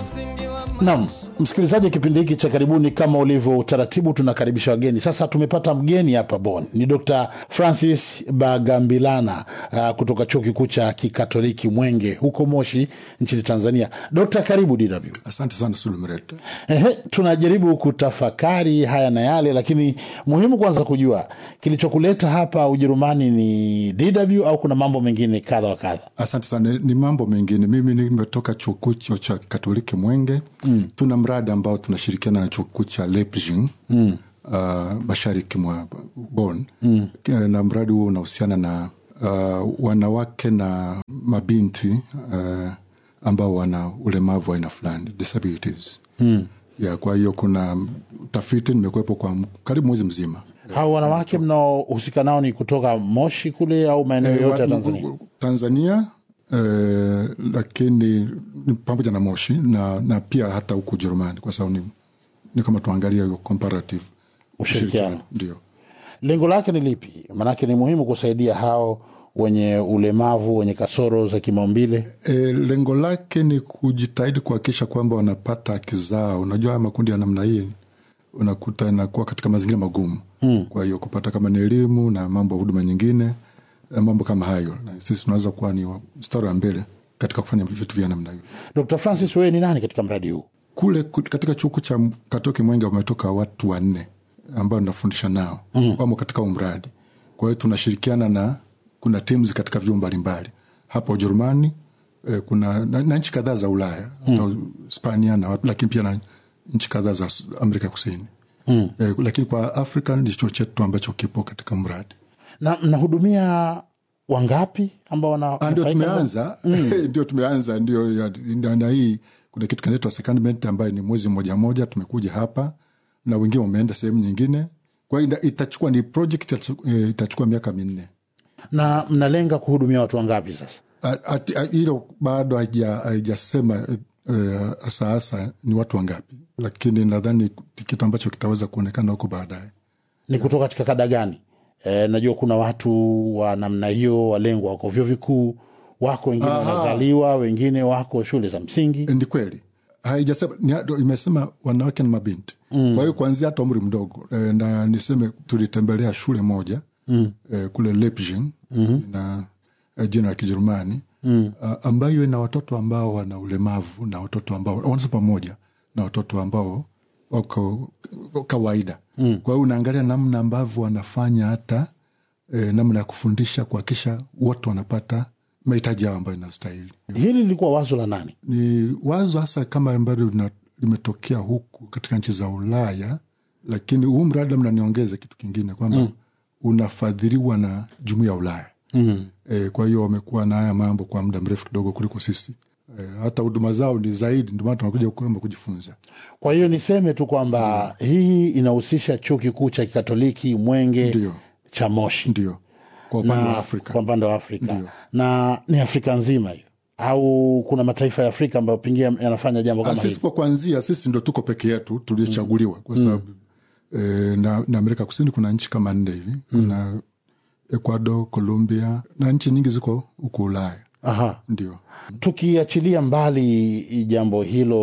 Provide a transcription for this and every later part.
Naam, msikilizaji, kipindi hiki cha karibuni, kama ulivyo utaratibu, tunakaribisha wageni. Sasa tumepata mgeni hapa Bonn, ni Dr Francis Bagambilana uh, kutoka chuo kikuu cha kikatoliki Mwenge huko Moshi nchini Tanzania. Dokta, karibu DW. Asante sana Sulumret. Ehe, tunajaribu kutafakari haya na yale, lakini muhimu kwanza kujua kilichokuleta hapa Ujerumani ni DW au kuna mambo mengine kadha wa kadha? Asante sana. Ni mambo mengine. Mimi nimetoka chuo kikuu cha Katoliki Mwenge. mm. Tuna mradi ambao tunashirikiana na chuo kikuu cha Leipzig mm. uh, mashariki mwa Bonn mm. na mradi huo unahusiana na uh, wanawake na mabinti uh, ambao wana ulemavu wa aina fulani disabilities mm. ya kwa hiyo kuna tafiti nimekuwepo kwa karibu mwezi mzima hao wanawake mnaohusika nao ni kutoka Moshi kule au maeneo yote ya Tanzania? Tanzania eh, lakini ni pamoja na Moshi na, na pia hata huku Ujerumani kwa sababu ni, ni kama tuangalia hiyo comparative Ushirikiano. ndio. Lengo lake ni lipi? Maanake ni muhimu kusaidia hao wenye ulemavu, wenye kasoro za kimaumbile. E, lengo lake ni kujitahidi kuhakikisha kwamba wanapata haki zao. Unajua haya makundi ya namna hii unakuta inakuwa katika mazingira magumu hmm. Kwa hiyo kupata kama ni elimu na mambo ya huduma nyingine na mambo kama hayo, na sisi tunaweza kuwa ni mstari wa mbele katika kufanya vitu vya namna hiyo. Dr Francis, wewe ni nani katika mradi huu? Kule ku- katika chuo kikuu cha Katoki Mwenge wametoka watu wanne ambao nafundisha nao mm. wamo katika huu mradi. Kwa hiyo tunashirikiana na kuna teams katika vyuo mbalimbali hapa Ujerumani eh, kuna na, na nchi kadhaa za Ulaya mm. Hispania na wapi, lakini pia na nchi kadhaa za Amerika Kusini mm. eh, lakini kwa Afrika ni chuo chetu ambacho kipo katika mradi Na mnahudumia wangapi ambao wana Ah, ndio nufaika? tumeanza ndio tumeanza ndio ya- na, na hii kuna kitu kinaitwa secondment ambayo ni mwezi mmoja moja tumekuja hapa na wengine wameenda sehemu nyingine kwa hiyo ita- itachukua ni project itachukua- eh, itachukua miaka minne na mnalenga kuhudumia watu wangapi sasa? A- ati- a- hilo bado haija- haijasema eh, hasa hasa ni watu wangapi lakini nadhani ni kitu ambacho kitaweza kuonekana huko baadaye Ni kutoka katika kada gani? E, najua kuna watu wa namna hiyo walengwa wako vyuo vikuu, wako wengine wanazaliwa, wengine wako shule za msingi. ni kweli haijasema ni- imesema wanawake na mabinti mm. kwa hiyo kuanzia hata umri mdogo e, na niseme tulitembelea shule moja mm. e, kule Leipzig mm-hmm. na e, jina la Kijerumani mm. ambayo ina watoto ambao wana ulemavu na watoto ambao wanasoma pamoja na watoto ambao wako kawaida mm. kwa hiyo unaangalia namna ambavyo wanafanya hata e, namna ya kufundisha kuhakikisha wote wanapata mahitaji yao ambayo inastahili Hili lilikuwa wazo la nani? ni wazo hasa kama ambalo lina- limetokea huku katika nchi za Ulaya, lakini huu mradi labda niongeze kitu kingine kwamba mm. unafadhiliwa na jumuiya ya Ulaya mm. E, kwa hiyo wamekuwa na haya mambo kwa muda mrefu kidogo kuliko sisi e, hata huduma zao ni zaidi, ndio maana tunakuja kwamba kujifunza. Kwa hiyo niseme tu kwamba hii inahusisha chuo kikuu cha kikatoliki Mwenge Ndio. cha Moshi Ndio kwa upande wa na Afrika kwa upande wa Afrika na ni Afrika nzima hiyo, au kuna mataifa ya Afrika ambayo pengine yanafanya jambo Ah, kama sisi hili? kwa kwanzia sisi ndo tuko peke yetu tuliochaguliwa kwa sababu eh, na, na Amerika Kusini kuna nchi kama nne hivi kuna Ecuador, Colombia na nchi nyingi ziko huku Ulaya Aha. ndio. Tukiachilia mbali jambo hilo,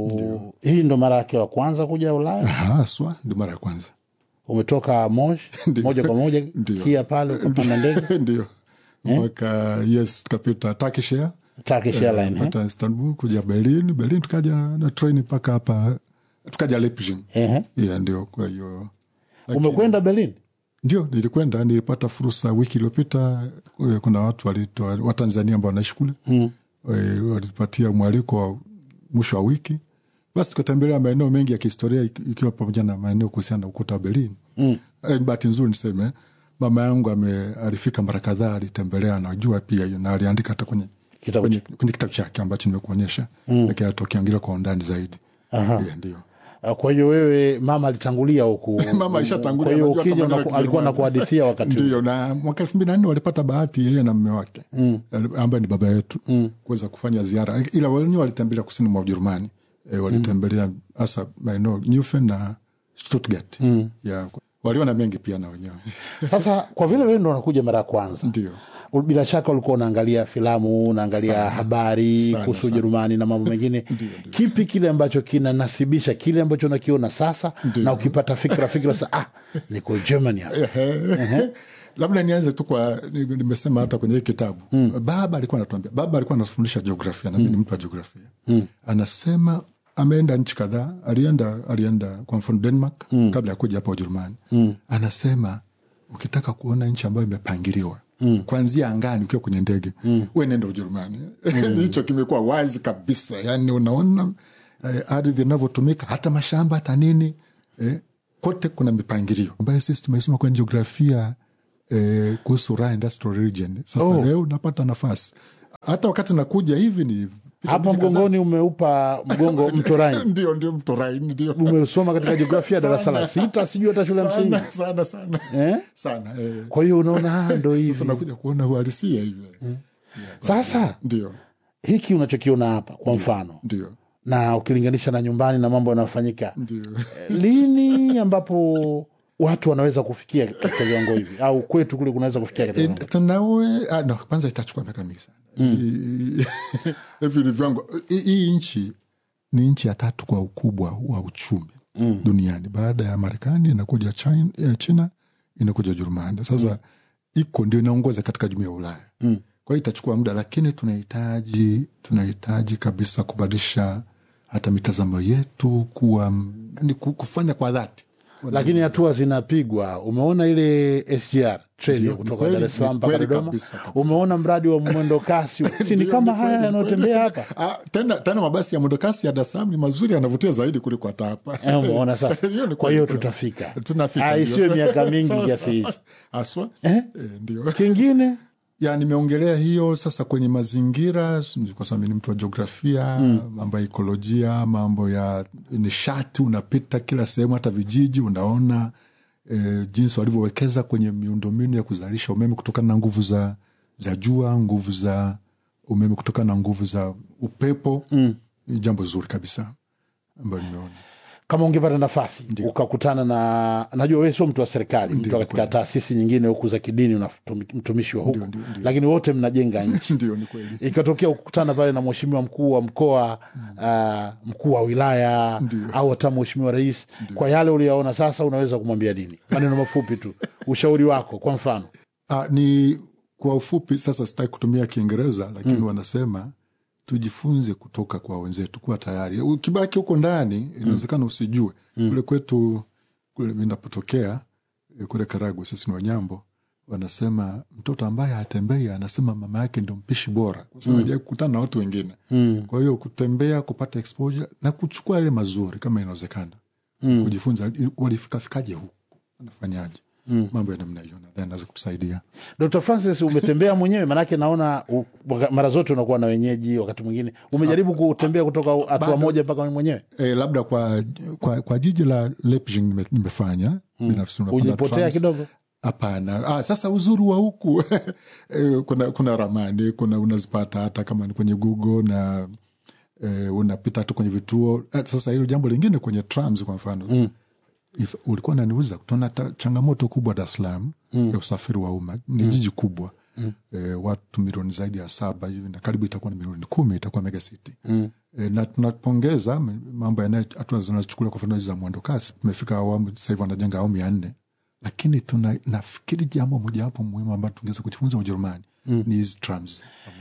hii ndo mara yake ya kwanza kuja Ulaya? haswa ndio mara ya kwanza Umetoka Moshi moja kwa moja Ndio. kia pale ukapanda ndege ndio mwaka yes tukapita Turkish Air Turkish Airlines, eh? pata Istanbul kuja Berlin Berlin tukaja na treni mpaka hapa tukaja Leipzig Ehe. yeah, ndio kwa hiyo Umekwenda Berlin? ndio nilikwenda nilipata fursa wiki iliyopita eh, kuna watu walitoa watanzania ambao wanaishi kule mm. walipatia mwaliko wa mwisho wa wiki basi tukatembelea maeneo mengi ya kihistoria iki- ikiwa pamoja na maeneo kuhusiana na ukuta wa berlin mm. bahati nzuri niseme mama yangu ame alifika mara kadhaa alitembelea anajua pia hiyo na aliandika hata kwenye Kitabu kwenye, kwenye kitabu chake ambacho nimekuonyesha mm. lakini atokiangalia kwa undani zaidi yeah, ndio Ah, Kwa hiyo wewe mama alitangulia huku, Mama alishatangulia, Kwa hiyo anajua ukija hata maneno ya unaku- alikuwa Kijerumani. nakuhadithia wakati huo. ndio na mwaka elfu mbili na nne walipata bahati yeye na mme wake mm. ambaye ni baba yetu mm. kuweza kufanya ziara ila wenyewe walitembelea kusini mwa ujerumani e, walitembelea hasa maeneo Neufen na Stuttgart mm. ya waliona mengi pia na wenyewe Sasa kwa vile wewe ndo unakuja mara ya kwanza, ndio bila shaka ulikuwa unaangalia filamu, unaangalia habari Sana, kuhusu sana. Ujerumani na mambo mengine. Kipi kile ambacho kinanasibisha kile ambacho unakiona sasa, na ukipata fikra fikra sa ah, niko Germany hapa. labda nianze tu kwa ni- nimesema hata kwenye hii kitabu baba alikuwa anatuambia baba alikuwa anafundisha jiografia na mimi ni mtu wa jiografia anasema ameenda nchi kadhaa alienda alienda kwa mfano denmark kabla ya kuja hapa ujerumani anasema ukitaka kuona nchi ambayo imepangiliwa kwanzia angani ukiwa kwenye ndege we nenda ujerumani hicho kimekuwa wazi kabisa yani unaona eh, ardhi inavyotumika hata mashamba hata nini eh, kote kuna mipangilio ambayo sisi tumesoma kwenye jiografia eh, kuhusu Ruhr Industrial Region. Sasa Oh. leo napata nafasi hata wakati nakuja hivi ni Hapa mgongoni umeupa mgongo mto Rhine. ndio ndio mto Rhine ndio Umesoma katika jiografia darasa la Sana. sita, sijui hata shule ya msingi. sana sana sana Eh? sana eh. Kwa hiyo unaona ah, ndo Sasa hivi nakuja kuona uhalisia hivi sasa. ndio Hiki unachokiona hapa kwa mfano, ndio na ukilinganisha na nyumbani na mambo yanayofanyika ndio lini ambapo watu wanaweza kufikia katika viwango hivi au kwetu kule kunaweza kufikia katika Eh, viwango tanawe ah, no, kwanza itachukua miaka mingi sana Hii- hivi ni viwango hii- hii nchi ni nchi ya tatu kwa ukubwa wa uchumi duniani baada ya marekani inakuja china, eh, china inakuja ujerumani sasa iko ndio inaongoza katika jumuia ya ulaya kwa hiyo itachukua muda lakini tunahitaji tunahitaji kabisa kubadilisha hata mitazamo yetu kuwa ni kufanya kwa dhati lakini hatua zinapigwa. Umeona ile SGR treni Ndio, kutoka ni kweli, Dar es Salaam ni mpaka kweli Dodoma. kabisa, kabisa. Umeona mradi wa mwendo kasi, si ni Ndio, kama ni haya kweli, yanayotembea hapa Ah, tena, tena mabasi ya mwendokasi ya Dar es Salaam ni mazuri yanavutia zaidi kuliko hata hapa Eh, umeona sasa. Hiyo ni Kwa hiyo kweli. tutafika, tunafika Ah, ndio. isiwe miaka mingi Sawa, kiasi sawa. hicho. haswa Eh? Eh, ndio Kingine ya nimeongelea hiyo sasa kwenye mazingira s- kwa sababu mimi ni mtu wa jiografia mambo ya ekolojia mambo ya nishati unapita kila sehemu hata vijiji unaona e, jinsi walivyowekeza kwenye miundombinu ya kuzalisha umeme kutokana na nguvu za za jua nguvu za umeme kutokana na nguvu za upepo ni jambo zuri kabisa ambayo nimeona kama ungepata nafasi ukakutana na najua wewe sio mtu wa serikali mtu katika taasisi nyingine huku za kidini una mtumishi wa huku ndio, ndio. lakini wote mnajenga nchi ndio ni kweli ikatokea kukutana pale na mheshimiwa mkuu wa mkoa uh, mkuu wa wilaya au hata mheshimiwa rais kwa yale uliyaona sasa unaweza kumwambia nini maneno mafupi tu ushauri wako kwa mfano Ah, ni kwa ufupi sasa sitaki kutumia kiingereza lakini wanasema tujifunze kutoka kwa wenzetu kuwa tayari ukibaki huko ndani inawezekana usijue kule kwetu kule inapotokea eh, kule karagwe sisi ni wanyambo wanasema mtoto ambaye hatembei anasema mama yake ndio mpishi bora kwa sababu hajawai kukutana na watu wengine kwa hiyo kutembea kupata exposure na kuchukua yale mazuri kama inawezekana kujifunza walifikafikaje huku wanafanyaje mambo ya namna hiyo nadhani naweza kutusaidia dr francis umetembea mwenyewe manake naona u, waka- mara zote unakuwa na wenyeji wakati mwingine umejaribu kutembea kutoka hatua Bado. moja mpaka mwenyewe e, labda kwa, kwa, kwa jiji la Leipzig nime, nimefanya binafsi unapanda ujipotea trams. kidogo hapana ah, sasa uzuri wa huku eh, kuna, kuna ramani kuna unazipata hata kama ni kwenye google na eh, unapita tu kwenye vituo eh, sasa hilo jambo lingine kwenye trams kwa mfano mm. If, ulikuwa naniuliza tuna ta- changamoto kubwa Dar es Salaam mm. ya usafiri wa umma ni mm. jiji kubwa mm. e, watu milioni zaidi ya saba hivi na karibu itakuwa ni milioni kumi itakuwa mega city mm. e, na tunapongeza m- mambo yanayo hatua zinazochukuliwa kwa mfano hizi za mwendo kasi tumefika awamu sasa hivi wanajenga awamu ya nne lakini tuna nafikiri jambo mojawapo muhimu ambayo tungeweza kujifunza Ujerumani mm. ni hizi trams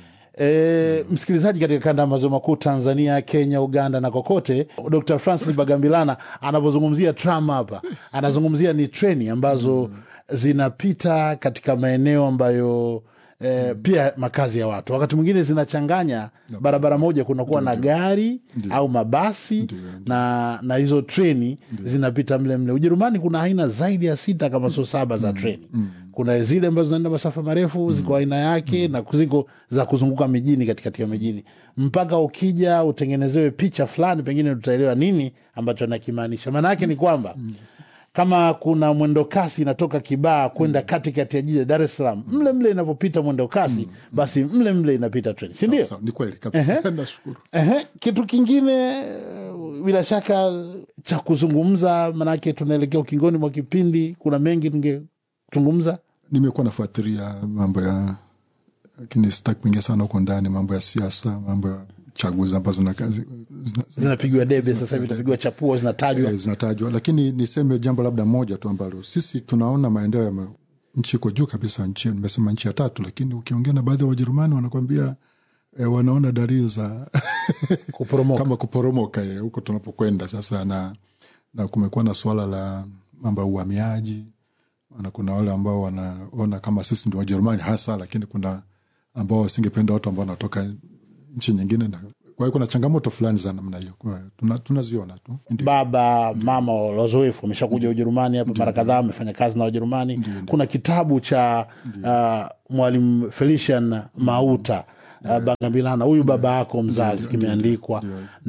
E, msikilizaji katika kanda ya maziwa makuu Tanzania, Kenya, Uganda na kokote, Dr Francis Bagambilana anapozungumzia tram hapa anazungumzia ni treni ambazo zinapita katika maeneo ambayo E, pia makazi ya watu wakati mwingine zinachanganya barabara moja kunakuwa na gari au mabasi na na hizo treni zinapita mle mle ujerumani kuna aina zaidi ya sita kama sio saba za treni kuna zile ambazo zinaenda masafa marefu ziko aina yake na ziko za kuzunguka mijini katikati ya mijini mpaka ukija utengenezewe picha fulani pengine tutaelewa nini ambacho nakimaanisha maana yake ni kwamba kama kuna mwendo kasi inatoka Kibaa kwenda katikati ya jiji la Dar es Salaam, mle mle inavyopita mwendo kasi, basi mle mle inapita treni, si ndio? Sawa, ni kweli kabisa nashukuru Ehe, kitu kingine eh, bila shaka cha kuzungumza? Manake tunaelekea ukingoni mwa kipindi, kuna mengi tungezungumza. nimekuwa nafuatilia mambo ya lakini sitaki kuingia sana huko ndani mambo ya siasa mambo ya chaguzi ambazo zina- zina- zina- Zinapigwa debe sasa hivi, itapigwa chapuo, zinatajwa eh, zinatajwa lakini niseme jambo labda moja tu ambalo sisi tunaona maendeleo ya ma- nchi iko juu kabisa nchi nimesema nchi ya tatu lakini ukiongea na baadhi ya wajerumani wanakwambia eh, wanaona dalili za kuporomoka. kama kuporomoka eh, huko tunapokwenda sasa na, na kumekuwa na suala la mambo ya uhamiaji na kuna wale ambao wanaona kama sisi ndio wajerumani hasa lakini kuna ambao wasingependa watu ambao wanatoka nchi nyingine na kwa hiyo kuna changamoto fulani za namna hiyo Kwa hiyo tuna- tunaziona tu Ndio. baba mama wazoefu wameshakuja Ujerumani hapa mara kadhaa, wamefanya kazi na Wajerumani. Kuna kitabu cha uh, mwalimu Felician Mauta uh, Bagambilana, huyu baba yako mzazi, kimeandikwa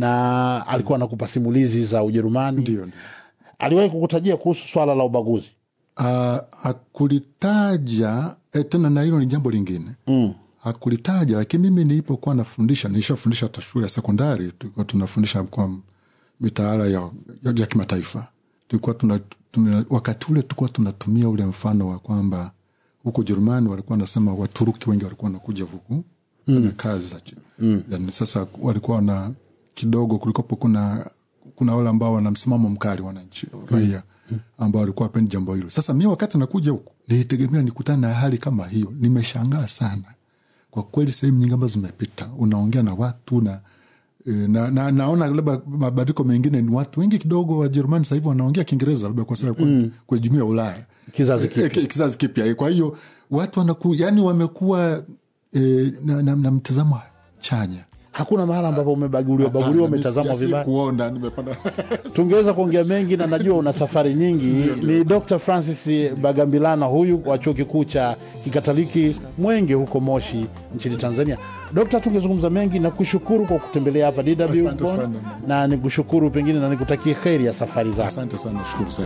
na alikuwa anakupa simulizi za Ujerumani. Ndio, ndio. Aliwahi kukutajia kuhusu swala la ubaguzi. Ah, hakulitaja eh, tena na hilo ni jambo lingine mm. hakulitaja lakini mimi nilipokuwa nafundisha nilishafundisha hata shule ya sekondari tulikuwa tunafundisha kwa mitaala ya, ya, ya kimataifa tulikuwa tuna, tuna, wakati ule tulikuwa tunatumia ule mfano wa kwamba huko Jerumani walikuwa wanasema Waturuki wengi walikuwa wanakuja huku fanya kazi za mm. yani, sasa walikuwa na kidogo kulikopo kuna kuna wale ambao wana msimamo mkali wananchi raia ambao walikuwa wapendi jambo hilo. Sasa mi wakati nakuja huku nilitegemea nikutane na hali kama hiyo. Nimeshangaa sana kwa kweli, sehemu nyingi ambazo zimepita, unaongea na watu na e, na, na naona labda mabadiliko mengine ni watu wengi kidogo wa Jerumani sasa hivi wanaongea Kiingereza labda kwa sababu mm. kwa jumuiya ya Ulaya Kizazi Eh, eh, kizazi kipya. Kwa hiyo watu wanaku, yani wamekuwa e, na, na, na mtazamo chanya Hakuna mahala ambapo umebaguliwa baguliwa, umetazamwa vibaya. kuona nimepanda tungeweza kuongea mengi na najua una safari nyingi. Ni Dr Francis Bagambilana huyu wa chuo kikuu cha kikatoliki Mwenge huko Moshi nchini Tanzania. Dokta, tungezungumza mengi na kushukuru kwa kutembelea hapa DW Asante Bonn, sana. na nikushukuru pengine na nikutakie kheri ya safari zako. asante sana, shukuru sana.